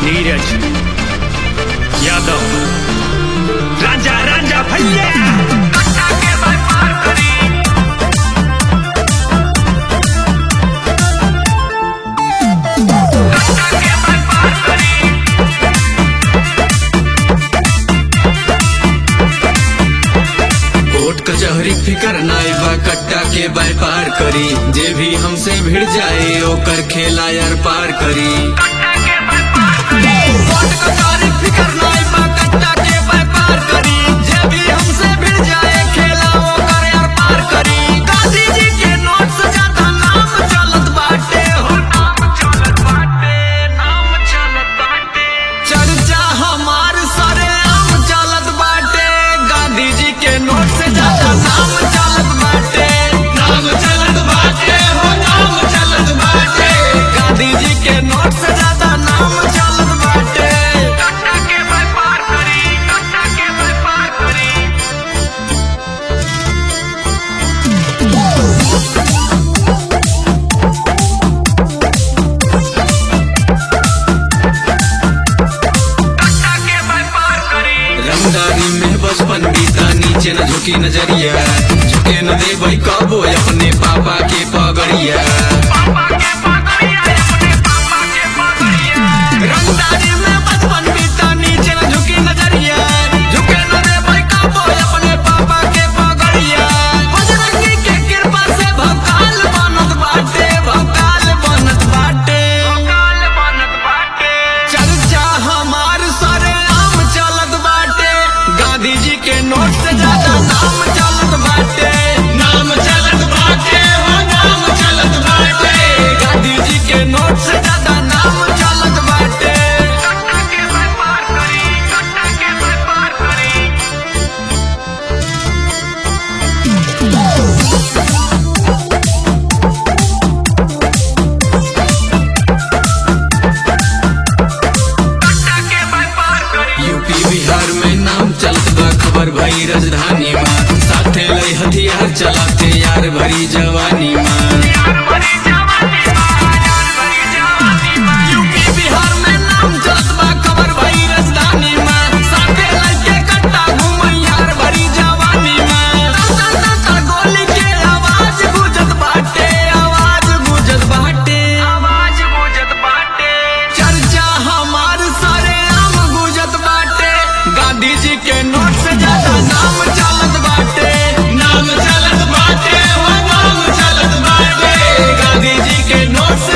नीरज यादव राजा राजा भैया कोर्ट कचहरी फिकर नाई बा कट्टा के व्यापार करी जे भी हमसे भिड़ जाए ओकर खेला यार पार करी कोर्ट कचहरी फिकर नाई बा कट्टा के व्यापार करी जे भी हमसे भिड़ जाए खेला ओकर यार पार करी गांधी जी के नोट से ज्यादा नाम चलत बाटे हो नाम चलत बाटे नाम चलत बाटे चर्चा हमार सरे आम चलत बाटे गांधी जी के नोट से ज्यादा नाम चलत बाटे नाम चलत बाटे हो नाम चलत बाटे गांधी जी के नोट से ज्यादा नाम चलत बाटे कट्टा के व्यापार करी कट्टा के व्यापार करी रंगदारी में बचपन बीता नीचे न झुकी नजरिया झुके न दे भाई कबो अपने पापा के पगड़िया रंगदारी में बचपन बीता नीचे न झुकी नजरिया झुके न दे भाई कबो अपने पापा के पगड़िया बजरंगी के कृपा से भकाल बनत बाटे भकाल बनत बाटे भकाल बनत बाटे चर्चा हमार सरे आम चलत बाटे गांधी जी के नोट से ज्यादा नाम चलत बाटे नाम चलत बाटे हो नाम चलत बाटे गांधी जी के नोट से ज्यादा नाम चलत बाटे कट्टा के व्यापार करी कट्टा के व्यापार करी यूपी बिहार में नाम चलत बा खबर भई राजधानी में साथे लई हथियार चलाते यार भरी जवानी में यूपी बिहार में नाम चलत बा खबर भई राजधानी में साथे लई के कट्टा घूमई यार भरी जवानी में ता ता ता गोली के आवाज गूंजत बाटे आवाज गूंजत बाटे आवाज गूंजत बाटे चर्चा हमार सारे आम गूंजत बाटे गांधी जी के नोट से ज्यादा नाम चलत बाटे नाम चलत बाटे हो नाम चलत बाटे गांधी जी के नोट से